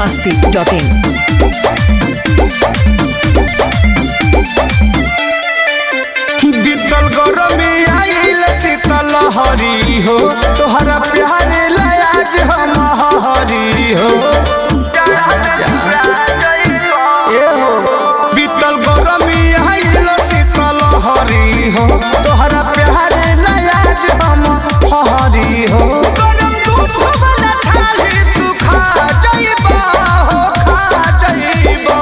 masti.in. बीतल गरमी आइल शीतल हरी हो तोहरा प्यारे लयाज हम हरी हो ए हो बीतल गरमी आइल शीतल हरी हो तोहरा प्यारे लयाज हम हरी हो गरम दूध वाला छाली तू खा जइबा हो खा जइबा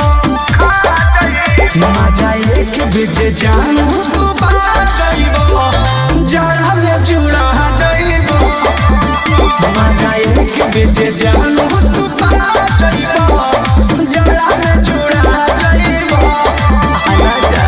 मजा एक बेजे जानू तू बना जाइबो जरा में जुड़ा जाइबो मजा एक बेजे जानू तू बना जाइबो जरा में जुड़ा जाइबो आना जा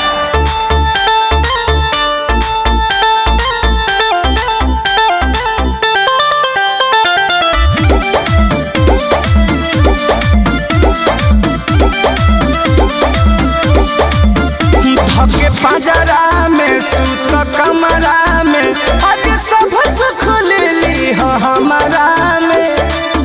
धके पंजरा में सुत कमरा में आज सब सुख ले ली हो हमारा में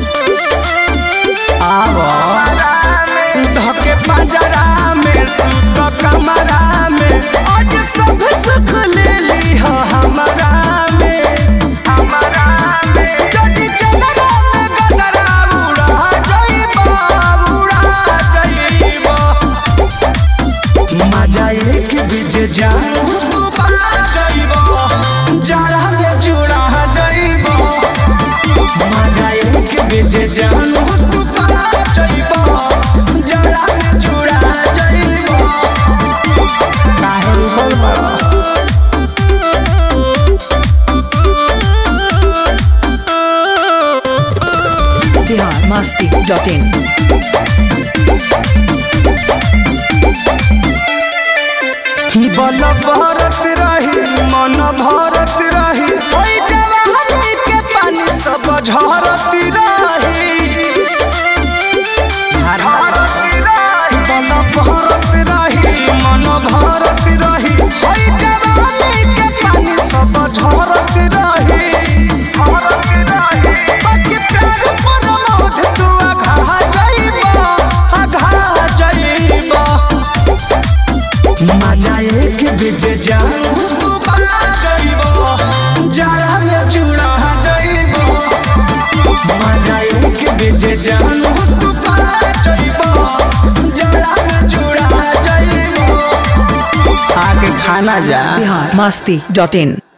आवो धके पंजरा में सुत कमरा में आज सब सुख ले ली हो हमारा में हमारा में जदी चलरा में गदरा उड़ा जाइबा उड़ा जाइबा मजा एक बीज जानू तू पा जाइबो जरा में जुड़ा जाइबो मजा एक बीज जानू तू पा जाइबो जरा में जुड़ा जाइबो काहे बोल बड़ा Bihar masti.in. बल भरत रही मन भरत रही ओइ जवानी के पानी सब झरत रही बल भरत रही मन भरत रही ओइ जवानी के पानी सब झरत रही बाकी प्यार पर मोध तू अघा जाइबा अघा जाइबा मजा एक बीज जानू तू बना जाइबो जरा में जुड़ा जाइबो मजा एक बीज जानू तू बना जाइबो जरा में जुड़ा जाइबो आगे खाना जा Bihar masti.in.